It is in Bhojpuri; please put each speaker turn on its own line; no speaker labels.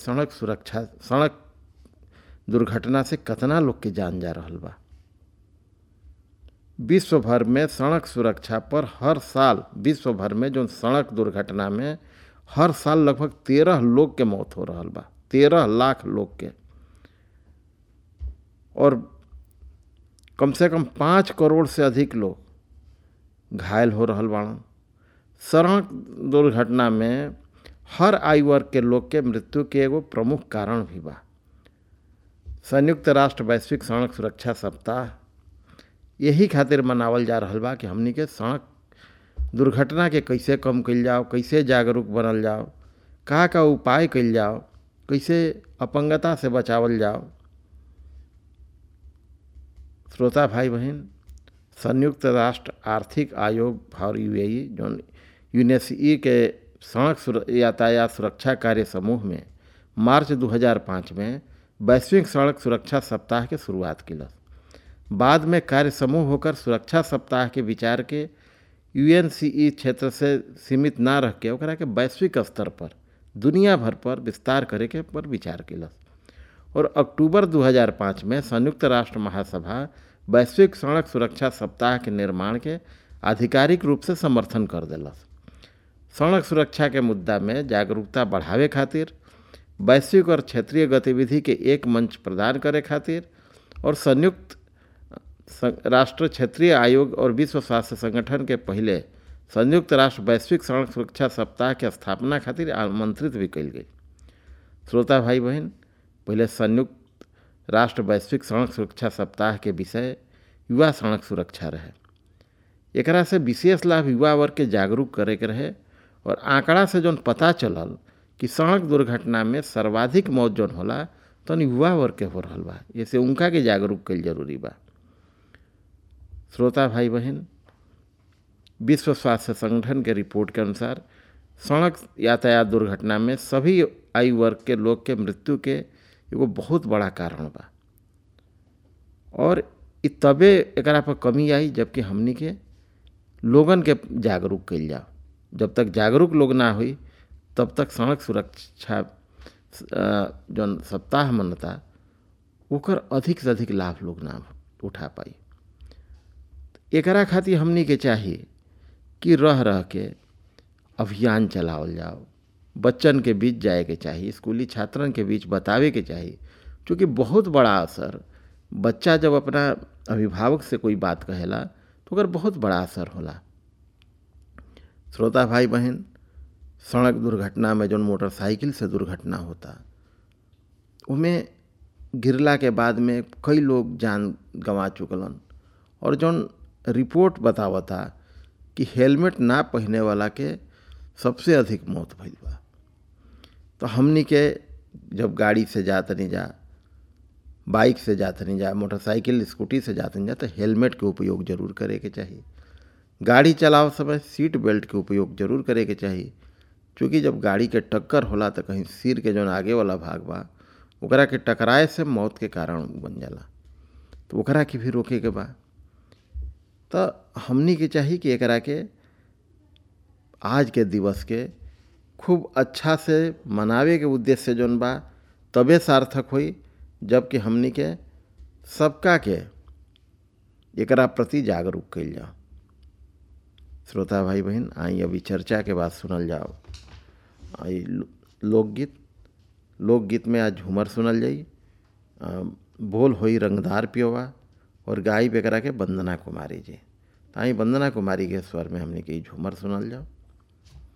सड़क सुरक्षा सड़क दुर्घटना से कतना लोग के जान जा रहल बा विश्व भर में सड़क सुरक्षा पर हर साल विश्व भर में जो सड़क दुर्घटना में हर साल लगभग तेरह लोग के मौत हो रहा बा तेरह लाख लोग के और कम से कम पाँच करोड़ से अधिक लोग घायल हो रहा बाड़न सड़क दुर्घटना में हर आयु वर्ग के लोग के मृत्यु के एगो प्रमुख कारण भी बा संयुक्त राष्ट्र वैश्विक सड़क सुरक्षा सप्ताह यही खातिर मनावल जा रहा बा कि हमनी के सड़क दुर्घटना के कैसे कम कल जाओ कैसे जागरूक बनल जाओ का का उपाय कल जाओ कैसे अपंगता से बचावल जाओ श्रोता भाई बहन संयुक्त राष्ट्र आर्थिक आयोग फॉर यूएई जो यूनेस्ई के सड़क यातायात सुरक्षा कार्य समूह में मार्च 2005 में वैश्विक सड़क सुरक्षा सप्ताह के शुरुआत किलस बाद में कार्य समूह होकर सुरक्षा सप्ताह के विचार के यूएनसीई क्षेत्र से सीमित ना रह के ओकरा के वैश्विक स्तर पर दुनिया भर पर विस्तार करे के पर विचार किलस और अक्टूबर 2005 में संयुक्त राष्ट्र महासभा वैश्विक सड़क सुरक्षा सप्ताह के निर्माण के आधिकारिक रूप से समर्थन कर दिलस सड़क सुरक्षा के मुद्दा में जागरूकता बढ़ावे खातिर वैश्विक और क्षेत्रीय गतिविधि के एक मंच प्रदान करे खातिर और संयुक्त राष्ट्र क्षेत्रीय आयोग और विश्व स्वास्थ्य संगठन के पहले संयुक्त राष्ट्र वैश्विक सड़क सुरक्षा सप्ताह के स्थापना खातिर आमंत्रित भी कल गई श्रोता भाई बहन पहले संयुक्त राष्ट्र वैश्विक सड़क सुरक्षा सप्ताह के विषय युवा सड़क सुरक्षा रहे एकरा से विशेष लाभ युवा वर्ग के जागरूक करे के रहे और आंकड़ा से जौन पता चलल कि सड़क दुर्घटना में सर्वाधिक मौत जौन होला तो युवा वर्ग के हो रहा बा जैसे उनका के जागरूक कल जरूरी बा श्रोता भाई बहन विश्व स्वास्थ्य संगठन के रिपोर्ट के अनुसार सड़क यातायात दुर्घटना में सभी आयु वर्ग के लोग के मृत्यु के एगो बहुत बड़ा कारण बा और इ तबे एकरा पर कमी आई जबकि हमनी के लोगन के जागरूक कल जाओ जब तक जागरूक लोग ना हुई तब तक सड़क सुरक्षा जौन सप्ताह मनता ओकर अधिक से अधिक लाभ लोग ना उठा पाई एकरा खातिर हमनी के चाहिए कि रह रह के अभियान चलावल जाओ बच्चन के बीच जाए के चाहिए स्कूली छात्रन के बीच बतावे के चाहिए क्योंकि बहुत बड़ा असर बच्चा जब अपना अभिभावक से कोई बात कहेला तो अगर बहुत बड़ा असर होला श्रोता भाई बहन सड़क दुर्घटना में जौन मोटरसाइकिल से दुर्घटना होता उमें गिरला के बाद में कई लोग जान गंवा चुकलन और जौन रिपोर्ट बतावता कि हेलमेट ना पहने वाला के सबसे अधिक मौत भइल बा तो हमनी के जब गाड़ी से जात नहीं जा बाइक से जात नहीं जा मोटरसाइकिल स्कूटी से जात नहीं जा तो हेलमेट के उपयोग जरूर करे के चाहिए गाड़ी चलाओ समय सीट बेल्ट के उपयोग जरूर करे के चाहिए क्योंकि जब गाड़ी के टक्कर होला तो कहीं सिर के जौन आगे वाला भाग बा ओकरा के टकराए से मौत के कारण बन जाला तो ओकरा के भी रोके के बा तो हमनी के चाहिए कि एकरा के आज के दिवस के खूब अच्छा से मनावे के उद्देश्य से जौन बा तबे सार्थक होई जबकि हमनी के सबका के एकरा प्रति जागरूक कल जाओ श्रोता भाई बहन आई अभी चर्चा के बाद सुनल जाओ आई लोकगीत लोकगीत में आज झूमर सुनल जाई बोल होई रंगदार पियोवा और गाई बेकरा के वंदना कुमारी जी ताई वंदना कुमारी के स्वर में हमने के झूमर सुनल जाओ